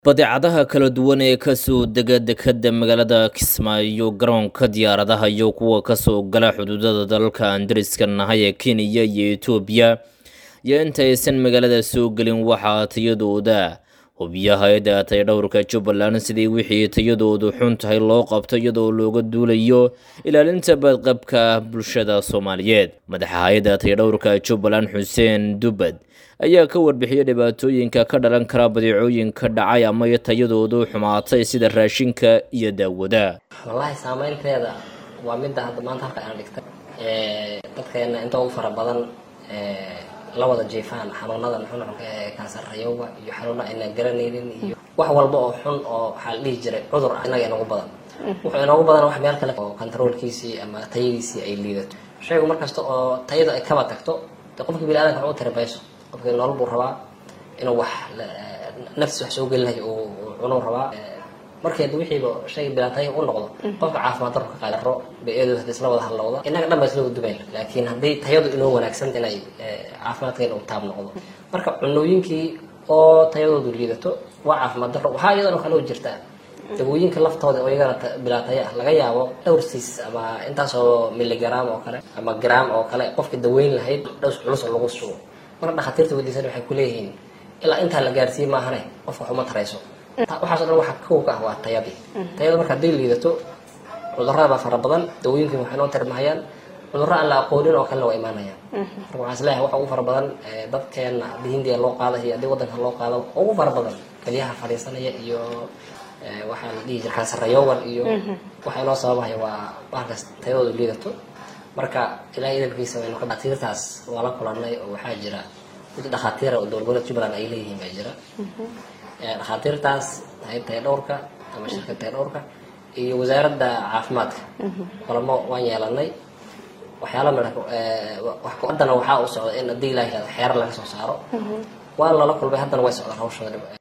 badeecadaha kala duwan ee kasoo dega dekadda magaalada kismaayo garoonka diyaaradaha iyo kuwa kasoo gala xuduudada dalalka aan dariska nahay ee kenya iyo etoobiya iyo intaysan magaalada soo gelin waxaa tayadooda hubiya hay-adda tayadhowrka jubbaland sidii wixii tayadoodu xun tahay loo qabto iyadoo looga duulayo ilaalinta badqabka bulshada soomaaliyeed madaxa hay-adda tayadhowrka jubbaland xuseen dubad ayaa ka warbixiyay dhibaatooyinka ka dhalan kara badeecooyinka dhacay ama tayadoodu xumaatay sida raashinka iyo daawada wallaahi saameynteeda waa midda hadda maanta halka aan dhigtay dadkeena inta ugu fara badan la wada jiifaan xanuunadan xunxunka ee kansarayowga iyo xanuuna aynan garanaynin iyo wax walba oo xun oo waxaa la dhihi jiray cudur inaga inagu badan wuxuu inoogu badan wax meel kale oo controolkiisii ama tayadiisii ay liidato shaygu markasta oo tayada ay kaba tagto de qofka bini-aadanka wax u tiri mayso qofkii nolol buu rabaa inuu wax naftiis wax soo gelinayo uu cunuu rabaa markeed wixiiba shayga bilaatay u noqdo qofka caafimaad darro ka qaadaro bay-adu hadii isla wada hadlowda innaga dhan ba isla wada dubayn laakiin haddii tayadu inoo wanaagsan inay caafimaadkeena u taab noqdo marka cunooyinkii oo tayadoodu liidato waa caafimaad darro waxaa iyadana kale oo jirtaa dawooyinka laftooda oo iyagana bilaataya ah laga yaabo dhowr siis ama intaasoo miligram oo kale ama gram oo kale qofka daweyn lahayd dhows culus oo lagu sugo marka dhakhaatiirta wadiisan waxay ku leeyihiin ilaa intaa la gaarsiiye maahane qofka waxuma tarayso waxaaso dhan waxa kow ka ah waa tayadii tayada marka hadday liidato cudurrada baa fara badan dawooyinkan waxay noo tirmahayaan cudurro aan la aqoonin oo kalena waa imaanayaan marka waxaan is leeyahay waxa ugu fara badan dadkeena haddii hindiya loo qaada iyo haddii waddanka loo qaado ugu fara badan keliyaha fadhiisanaya iyo waxaa la dhihi jira kansarayowgan iyo waxa inoo sababahaya waa bahalkaas tayadoodu liidato marka ilahay idalkiisa waynu ka dhakhaatiirtaas waa la kulanay oo waxaa jira mid dhakhaatiira oo dowlad goboleed jubbaland ay leeyihiin baa jira dhakhaatiirtaas hay tayadhowrka ama shirka tayadhowrka iyo wasaaradda caafimaadka kulamo waan yeelanay waxyaala midha haddana waxaa u socda in haddii ilaah yihahdo xeerar laga soo saaro waa lala kulmay haddana way socdaan hawshooda